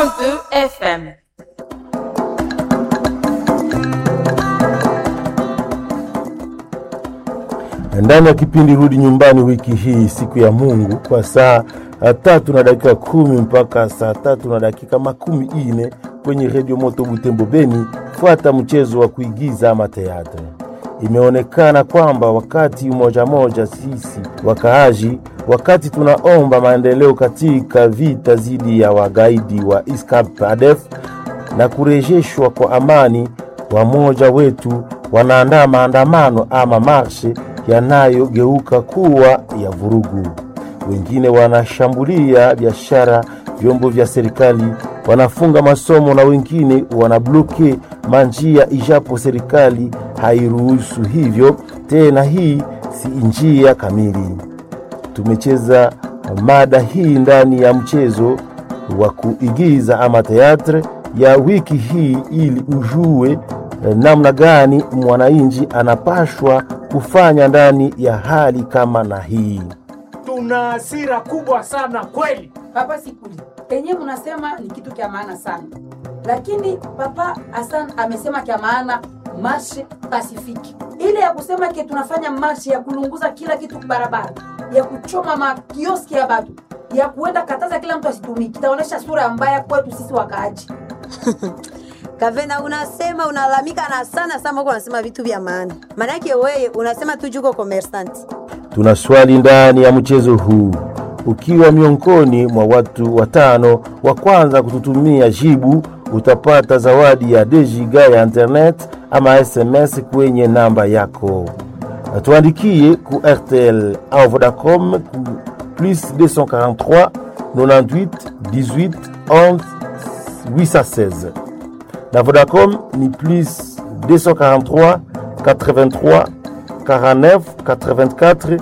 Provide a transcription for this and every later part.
102 FM. ndani ya kipindi Rudi Nyumbani wiki hii, siku ya Mungu, kwa saa tatu na dakika kumi mpaka saa tatu na dakika makumi ine kwenye redio Moto Butembo Beni. Fuata mchezo wa kuigiza ama teatre. Imeonekana kwamba wakati moja moja sisi wakaaji, wakati tunaomba maendeleo katika vita dhidi ya wagaidi wa ISCAP ADF na kurejeshwa kwa amani, wamoja wetu wanaandaa maandamano ama marshe yanayogeuka kuwa ya vurugu. Wengine wanashambulia biashara, vyombo vya serikali, wanafunga masomo na wengine wanabloke manjia, ijapo serikali hairuhusu hivyo tena. Hii si njia kamili. Tumecheza mada hii ndani ya mchezo wa kuigiza ama teatre ya wiki hii ili ujue namna gani mwananchi anapashwa kufanya ndani ya hali kama na hii. Tuna hasira kubwa sana kweli. Papa Sikuli, kenye mnasema ni kitu kya maana sana, lakini Papa Hassan amesema kya maana marshe pasifiki, ile ya kusema ke tunafanya marshe ya kulunguza kila kitu barabara, ya kuchoma makioski ya batu, ya kuenda kataza kila mtu asitumiki, itaonyesha sura mbaya kwetu sisi wakaaji. Kavena, unasema unalalamika na sana sana, uko unasema vitu vya maana. Maana yake wewe unasema tu juko commerçant. Tuna swali ndani ya mchezo huu. Ukiwa miongoni mwa watu watano wa kwanza kututumia jibu, utapata zawadi ya dejiga ya internet ama SMS kwenye namba yako. Tuandikie ku RTL au Vodacom ku plus 243 98 18 11 816 na Vodacom ni plus 243 83 49 84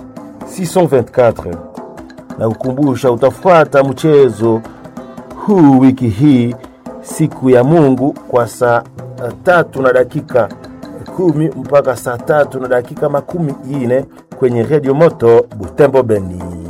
624. Na kukumbusha utafuata mchezo huu wiki hii siku ya Mungu kwa saa tatu na dakika kumi mpaka saa tatu na dakika makumi ine kwenye redio moto Butembo Beni.